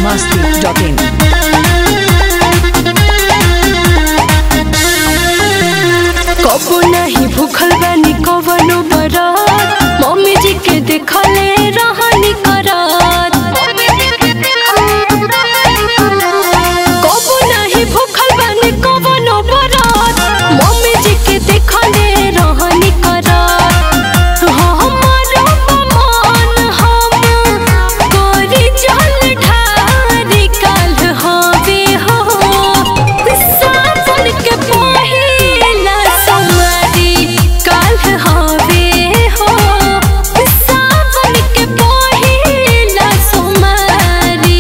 masti.in. कबो नहीं भूखल बानी कवनो बरात मम्मी जी के देखले रहनी करात कबो नहीं भूखल बानी कवनो बरात मम्मी जी के देखले रहनी करात हमारो मन हम कोरी जल ढारी काल हवे हो सावन के पहिला सोमवारी काल हवे हो सावन के पहिला सोमवारी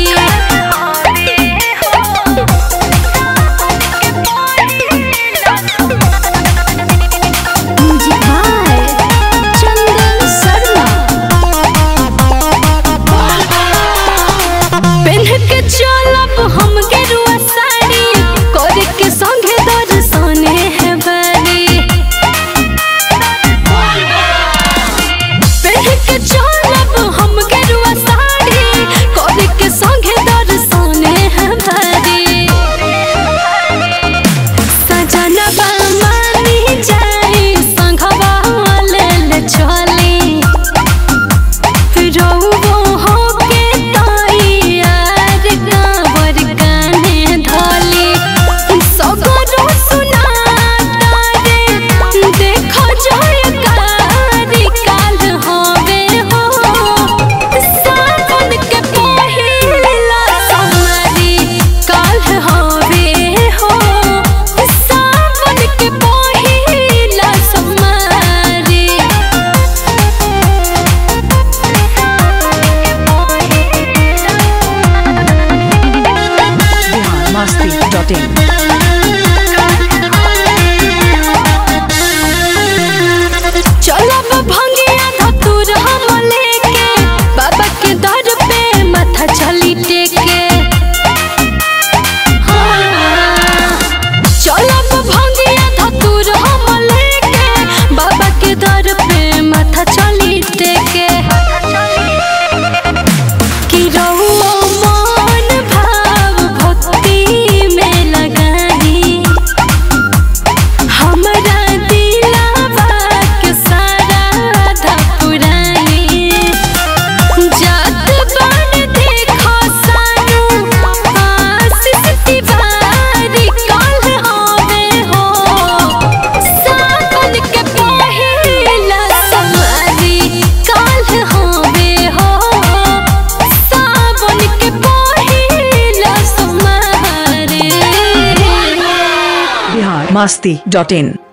म्यूजिक बाय चंदन शर्मा पेन्ह के चलब हम गेरुआ साड़ी करे के संगे दर्शने है बारी पेन्ह के चलब हम गेरुआ साड़ी करे के संगे दर्शने है बारी सजनबा मानी जाई संघवा लेल चली रउवो होके तैयार कांवर कान्हे धली सगरो सुनाता रे देखो जयकारी काल हवे हो सावन के पहिला सोमवारी काल हवे हो सावन के पहिला सोमवारी Bihar masti.in. चलब भंगिया धतुर हम लेके बाबा के दर पे माथा चली टेके हाँ। चलब भंगिया धतुर हम लेके बाबा के दर पे माथा चली टेके कि रहुओ मन भाव भक्ति में लगाई हमरा दिलावा के सारा आधा पुरानी जात बन देखो सानू आशीष तिवारी कल हवे हो सावन के पहिला सोमवारी कल हवे हो सावन के पहिला सोमवारी Bihar masti.in.